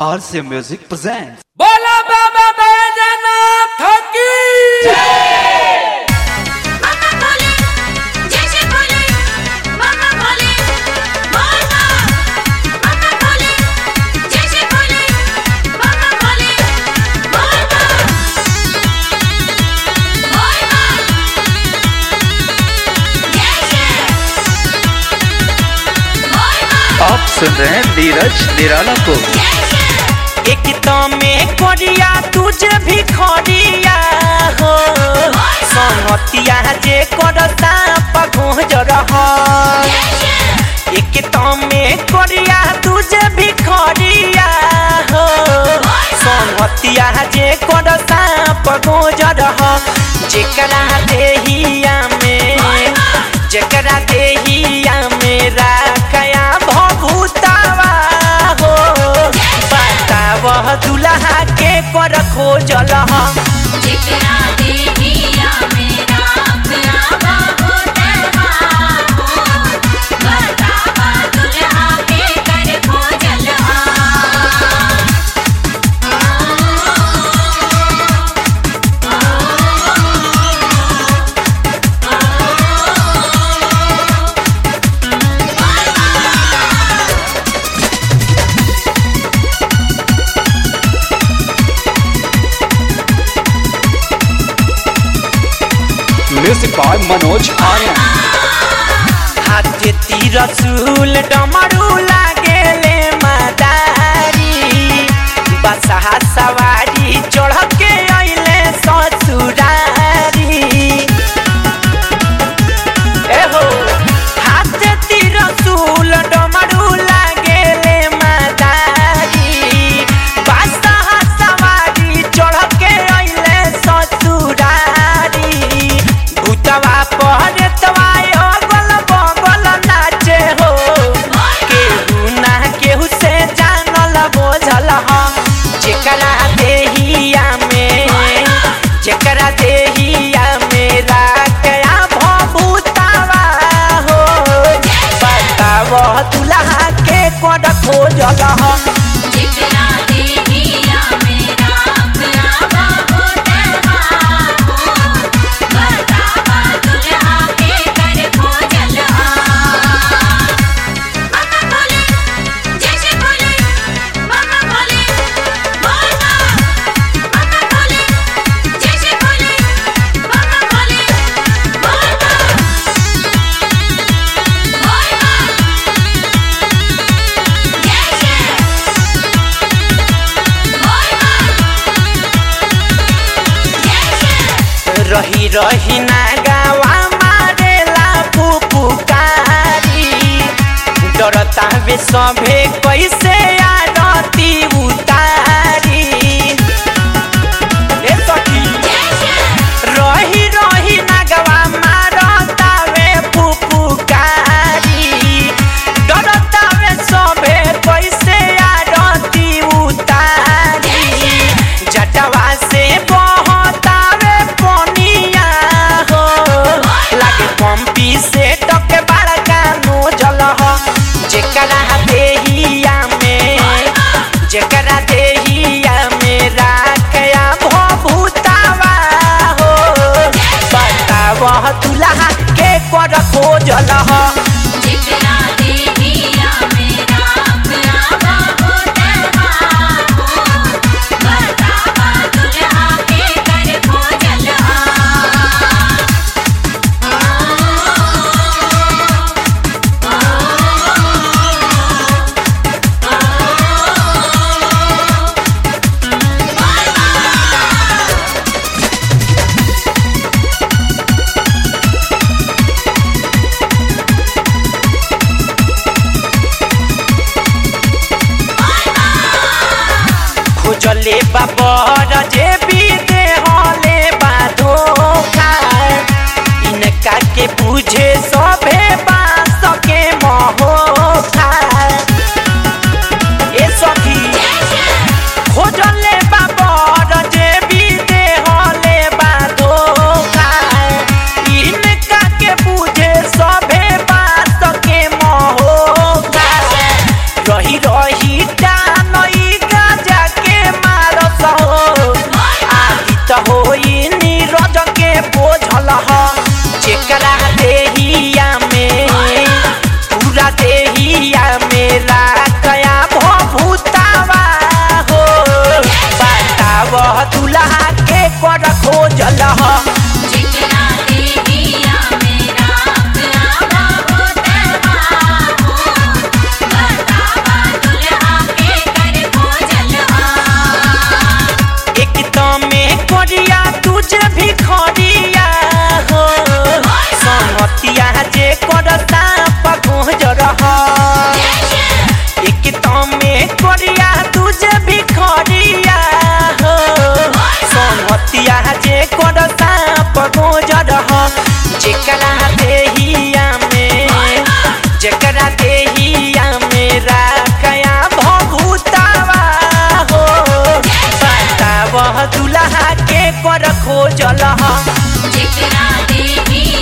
RC Music presents. बोला बाबा बैजनाथ की मामा बोले जैसे बोले मामा बोले बोल माँ मामा बोले जैसे बोले मामा बोले बोल माँ बोल माँ जैसे बोल माँ आप सुन रहे हैं नीरज निराला को जैसे एक तो में कोरिया तुझे भी खोरिया हो संगतिया जे करता पगोज रह एक तो में कोरिया तुझे भी खोरिया हो संगतिया जे करता पगोज रह जेकरा देहिया में जेकरा देहिया में राखया भभूतावा हो बताव दुल्हा के कर खोजल जितना देहिया मेरा प्यावा होता हो बतावा दुल्हा के कर खोजल म्यूजिक बाय मनोज आर्यन हाथ तीर चूल डमरू लागेले मदारी बसहा सवारी चढ़ के अइले ससुरारी एहो हाथ तीर चूल डमरू लागेले मदारी बसहा सवारी चढ़ के अइले ससुरारी भूतवा पहरतवा अगल बगल नाचे हो केहू ना केहू से जानल बोझल ह जेकरा देहिया में जेकरा देहिया में राखया भभूतावा हो बताव दुल्हा के कोड खोजल ह जितना देहिया मेरा प्यावा होता हो बतावा दुल्हा के कर खोजल मामा बोले जैसे बोले मामा बोले बोल माँ मामा बोले जैसे बोले मामा बोले बोल माँ बोल माँ जैसे बोल माँ जैसे रही रही ना गावा मारेला फुफुकारी डरता वे सभे कैसे आरती उतारी ए सखी रही रही ना गावा मारता वे फुफुकारी डरता वे सभे कैसे आरती उतारी जटवा से बहतावे पनिया हो लागे पंपी से टके बड़का नोजल हो जेकरा देहिया में जेकरा देहिया में राखया भभूतावा हो बताव दुल्हा के कर खोजल हो जितना देहिया मेरा प्यावा होता हो बतावा दुल्हा के कर खोजल खोजले बाबर जे भी देहले बाधोखा इनका के बुझे सभे बास के महोखा ए सखी खोजले बाबर जे भी देहले बाधोखा इनका के बुझे सभे बास के महोखा रही रही डानई गा कर खोजल ह जेकरा देहिया